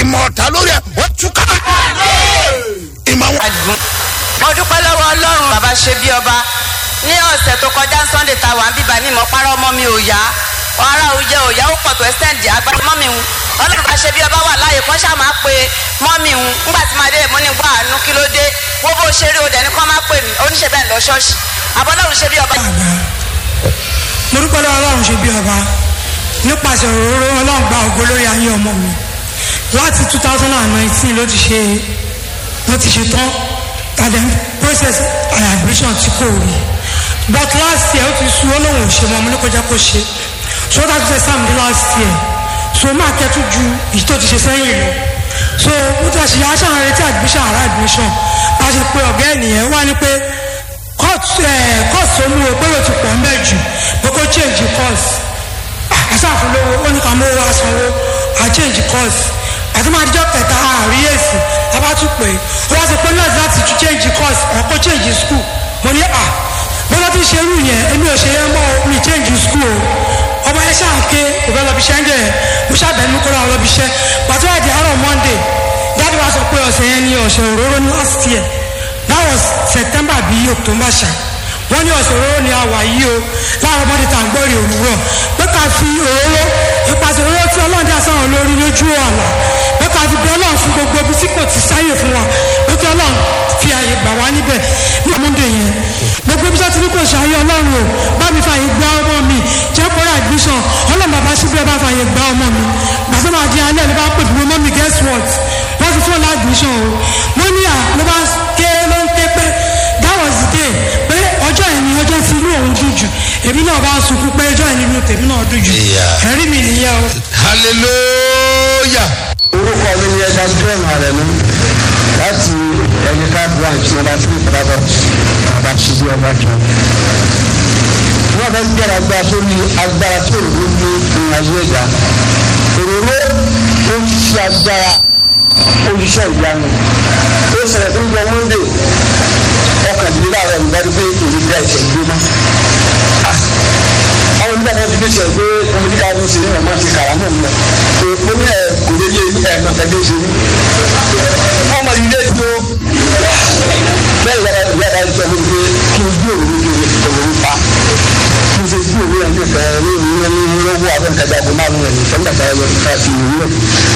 ìmọ̀ ọ̀tá lórí ẹ̀ ó túká. ìmọ̀ wọn. àdùn. mo dúpẹ́ lọ́wọ́ ọlọ́run bàbá ṣe bí ọba ní ọ̀sẹ̀ tó kọjá sunday ta wà ń bíbá ní ìmọ̀pára ọmọ mi ò yá ara òjẹ òyà ó pọ̀ tó ẹ́sẹ̀ǹdì agbára mọ́ mi hùn ọlọ́run bá ṣe bí ọba wà láàyè kan ṣáà máa pe mọ́ mi hùn ńgbà tí màá dé mo ní gbọ́ àánú kí ló dé wo bó ṣe rí o dẹ̀ ní kọ́ máa pè mí oníṣẹ́ bẹ́ẹ̀ lọ ṣọ́ọ̀ṣì àbọ̀lọ́run ṣe bí ọba. mo dúpẹ́ lọ́wọ́ ọlọ́run ṣe bí ọba nípasẹ̀ òróró ọlọ́run gba ògo lórí ayé ọmọ mi láti two thousand and nineteen ló ti ṣe ló ti ṣe tán tàdé process admission tí kò rí but last year ó ti sú olóhùn ò ṣe mọ́ mo ní kó jẹ́ kó ṣe so that was exam di last year so máa kẹ́tù ju èyí tó ti ṣe sẹ́yìn lọ so mo ti àṣeyà aṣáájú retí admission àrà admission bá a ṣe pé ọ̀gá ènìyàn wá ní pé course course olú o pé o ti pọ̀ ń bẹ̀ jù pé kó change course àṣàfúnlówó ó ní ká mú owó asanwó à change course àti máa dijọ́ kẹta àárí èsì abátú pé ó wá sí pé nurse láti tún change course ọ̀ kó change school mo ní à bọ́lá tí ń ṣe irú yẹn èmi ò ṣe yẹn mọ́ mi change school o ọmọ ẹ ṣáà ké kò fẹ́ lọ́bi iṣẹ́ ń jẹ́ mo ṣàbẹ̀mí kó lọ́wọ́ lọ́bi iṣẹ́ pàtó àdì àárọ̀ monday dáàdi wa sọ pé ọ̀sẹ̀ yẹn ní ọ̀sẹ̀ òróró ní last year that was september bíi october ṣá wọ́n ní ọ̀sẹ̀ òróró ni a wà yìí o láàárọ̀ monday tá à ń gbọ́ èrè òwúrọ̀ pé ká fi òróró ìpàṣẹ òróró tí ọlọ́run dá sáwọn lórí lójú ọ̀la pé ká fi bẹ ọlọ́run fún gbogbo ibi tí kò ti sáyè fún wa pé kí ọlọ́run fi àyè gbà wá níbẹ̀ ní monday yẹn gbogbo ibi tí ní kò ṣàyè ọlọ́run o bá mi fàyè gba ọmọ mi jẹ́ kóra admission ọlọ́run bàbá síbẹ̀ bá fàyè gba ọmọ mi gbàtọ́ máa di alẹ́ ló bá pè fún mọ́ mi guess what wọ́n ti fún ọ admission o mo ní à ló bá ké ló ń ké pé that was the day pé ọjọ́ yẹn ni ọjọ́ tí inú òun dùn jù èmi náà bá sunkún pé ọjọ́ yẹn ni inú tèmi náà dùn jù Yeah. ẹ̀rí mi nìyẹn o. hallelujah. orúkọ mi ni ẹja john arẹnu láti ẹnìká branch nọmba three padàbọ bàbá ṣíbí ọba jọ. wọ́n fẹ́ gbẹ́ra agbára tó ní agbára tó rò ní ìrìn àjò ẹ̀dá. òróró ó ń ṣe agbára olùṣọ́ ìyanu. ó ṣẹlẹ̀ tó ń gbọ́ monday ọkàndínlẹ́ àwọn ìgbàdí pé èrè gba ìṣẹ̀ gbóná. àwọn onígbà tó ti fi ṣe pé ọmọdé ká ló ṣe ní ọmọ ti kàrà náà lọ. èèpo ní ẹ̀ kò lè yé ẹ̀ ẹ̀ náà ẹgbẹ́ ṣe ní. wọ́n mọ ilé tó bẹ́ẹ̀ yàrá yàrá ìjọ mi pé kí n gbé òru kí n òru pa. kí n ṣe gbé òru ẹ̀ ní ìfẹ́ ní ìwúrẹ́ ní ìwúrẹ́ owó abẹ́ǹkẹ́jà kó máa ń rẹ̀ ní ìfẹ́ nígbà tá a yọ ká fi ìwúrẹ́.